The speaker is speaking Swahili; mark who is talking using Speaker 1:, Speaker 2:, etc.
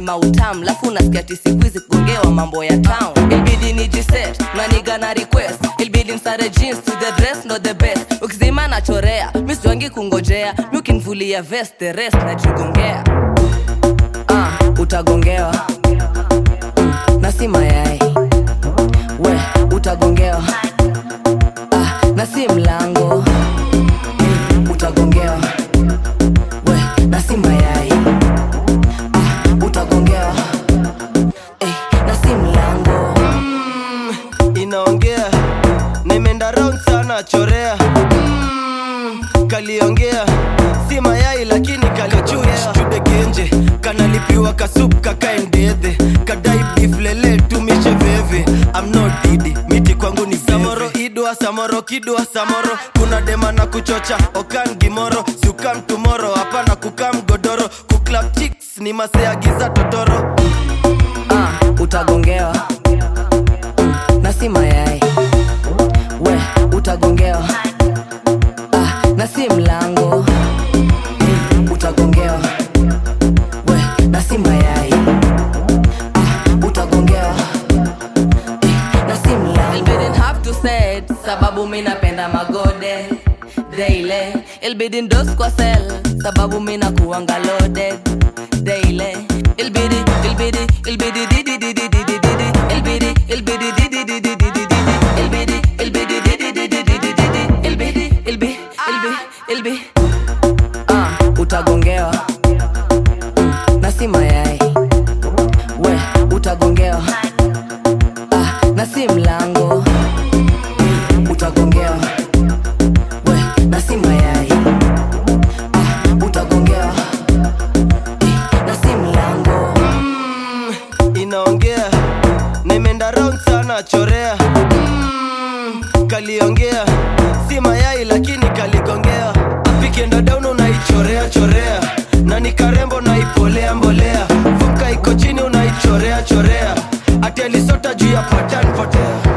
Speaker 1: mautam lafu unasikia ti siku hizi kugongewa mambo ya town ilbidi ni jiset naniga na request ilbidi msare jeans to the dress not the best ukizima nachorea misiwangi kungojea mi ukinvulia vest the rest najigongea uh, utagongewa mm, na si mayai we utagongewa ah, na si mlango mm, utagongewa we na si mayai ah, utagongewa eh, na si mlango
Speaker 2: inaongea nimeenda round sana chorea mm, kaliongea si mayai lakini kalichudegenje kanalipiwa kasup kakaendedhe kadai biflele tumishe veve amno didi miti kwangu ni samoro idwa samoro kidwa samoro kuna dema na kuchocha okan gimoro siukam tumoro hapana kukam godoro kuklap chicks ni maseagiza totoro
Speaker 1: ah, utagongewa mm, na si mayai we utagongewa ah, na si mlango mm, utagongewa we na si mayai ah, utagongewa eh, na si mlango Ilbidin have to say it, sababu mi napenda magode daily ilbidi ndos kwa sel sababu mi nakuanga loaded daily ilbidi ilbidi ilbidi didi didi didi didi ilbidi ilbidi didi didi didi didi ilbidi ilbidi didi didi didi didi ilbidi ilbi ilbi ilbi ah utagongewa mm, na si mayai we utagongewa ah, na si mlango mm, utagongewa we na si mayai ah, utagongewa eh, na si mlango
Speaker 2: inaongea nimeenda round sana chorea mm, kaliongea si mayai lakini kaligongea apikienda down unaichorea chorea na ni karembo naipolea mbolea vuka iko chini unaichorea chorea ati alisota juu ya patan potea